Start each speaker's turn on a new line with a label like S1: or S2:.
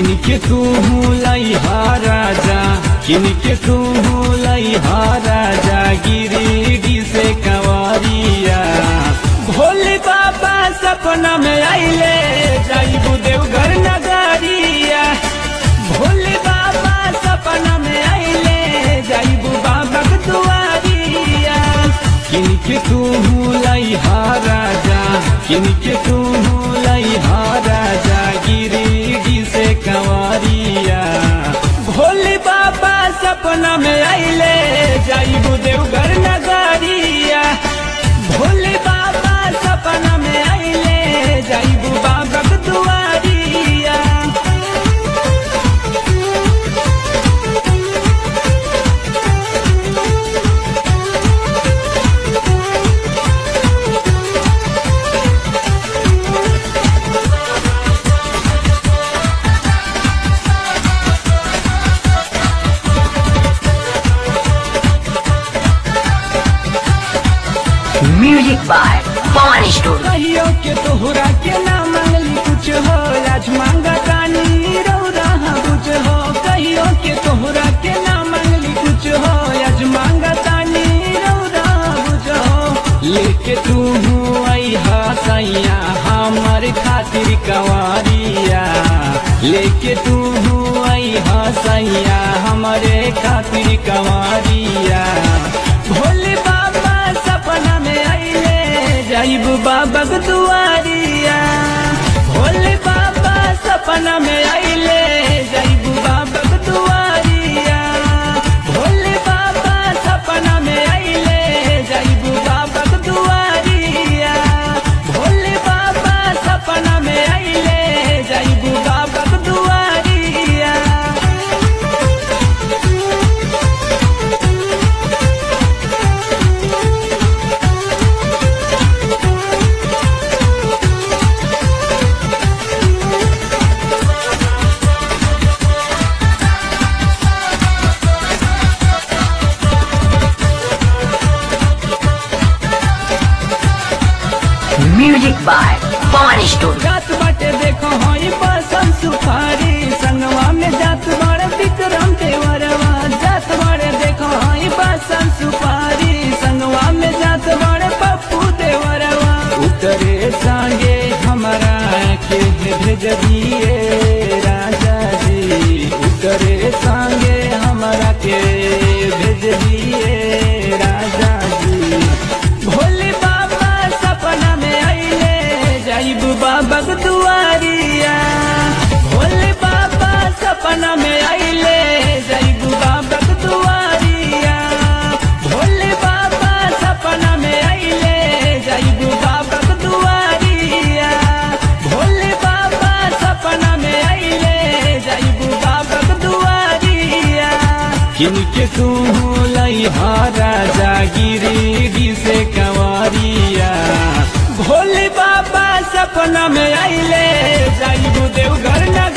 S1: किनके तू लैहा राजा किनके तू लैहा राजा गिरिडी से कंवरिया भोले बाबा सपना में आइले जाइबू देवघर नगरिया भोले बाबा सपना में आइले जाइबू बाबा के दुआरिया किनके तू लैहा राजा किनके तू लैहा राजा गिरिडी से कंवरिया भोले बाबा सपना में आइले जाइबू देवघर नगरिया भोले बाबा सपना में आइले जाइबू बाबा के दुआरिया
S2: Music by Pawan Studio.
S1: कहियो के तोहरा के ना मांगली कुछ हो आज मांगा तानी रौरा कुछ हो कहियो के तोहरा के ना मांगली कुछ हो आज मांगा तानी रौरा कुछ हो लेके तू आई हा सैया हमर खातिर कंवरिया लेके तू आई हा सैया हमरे खातिर कंवरिया भोले बाबा सपना में आइले जाइब बाबा के दुआरिया भोले बाबा सपना में आइले जाइब बाबा के दुआरिया भोले बाबा सपना में आइले जाइब बाबा के दुआरिया भोले बाबा सपना में आइले जाइब बाबा के दुआरिया
S2: Music by Pawan Studio.
S1: जात बाटे देखो हई बसम सुपारी संगवा में जात बड़े विक्रम देवरवा जात बड़े देखो हई बसम सुपारी संगवा में जात बड़े पप्पू देवरवा उतरे संगे हमारा के भेज दिए राजा जी उतरे संगे हमारा के भेज दिए राजा जी भोले बाबा सपना में आइले जाइब बाबा के दुआरिया भोले बाबा सपना में आइले जाइब बाबा के दुआरिया भोले बाबा सपना में आइले जाइब बाबा के दुआरिया भोले बाबा सपना में आइले जाइब बाबा के दुआरिया किनके तू लैहा राजा गिरिडी से कंवरिया भोले बाबा सपना में आइले जाइबू देवघर नगर